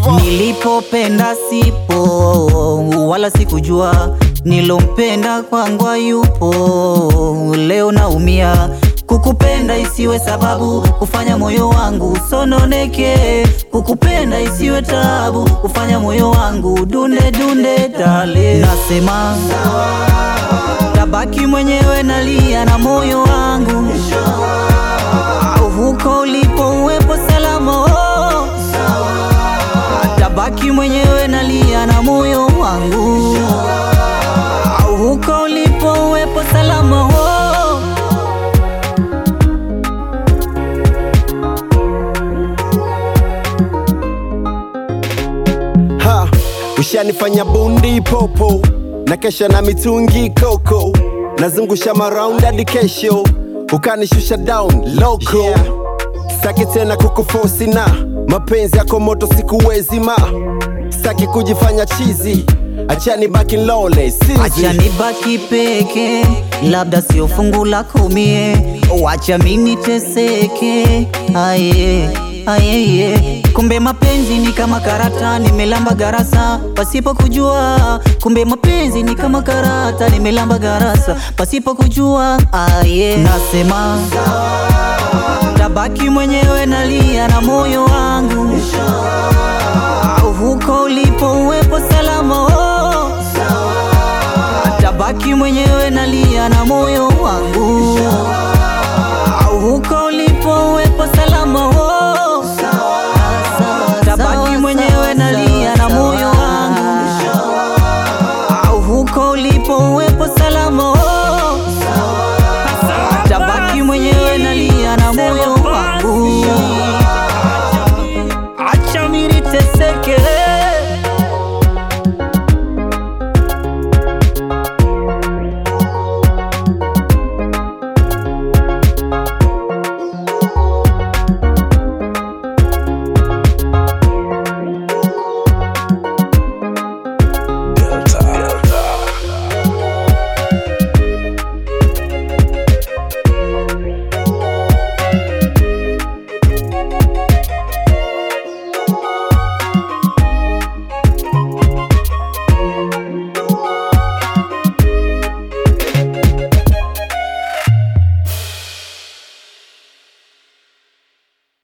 hivyo Nilipopenda sipo wala sikujua, nilompenda kwangu yupo. Leo naumia, kukupenda isiwe sababu kufanya moyo wangu usononeke, kukupenda isiwe tabu kufanya moyo wangu dunde dunde dale. Nasema tabaki mwenyewe, nalia na moyo wangu au huko ulipo uwepo salama oh. Tabaki mwenyewe nalia na moyo wangu au huko ulipo uwepo salama oh. ha ushanifanya bundi popo na kesha na mitungi koko nazungusha maraundi hadi kesho ukanishusha down loko yeah. Saki tena kukufosi na mapenzi yako moto sikuwezi ma Saki kujifanya chizi achani baki lole Acha sizi nibaki peke, labda sio fungu lako mie, wacha mimi teseke. Aye, aye, kumbe mapenzi ni kama karata, nimelamba garasa pasipo kujua. Kumbe mapenzi ni kama karata, nimelamba garasa pasipo kujua. Aye, nasema tabaki mwenyewe, nalia na moyo wangu, au huko ulipo uwepo salama oh. Tabaki mwenyewe nalia na moyo wangu au huko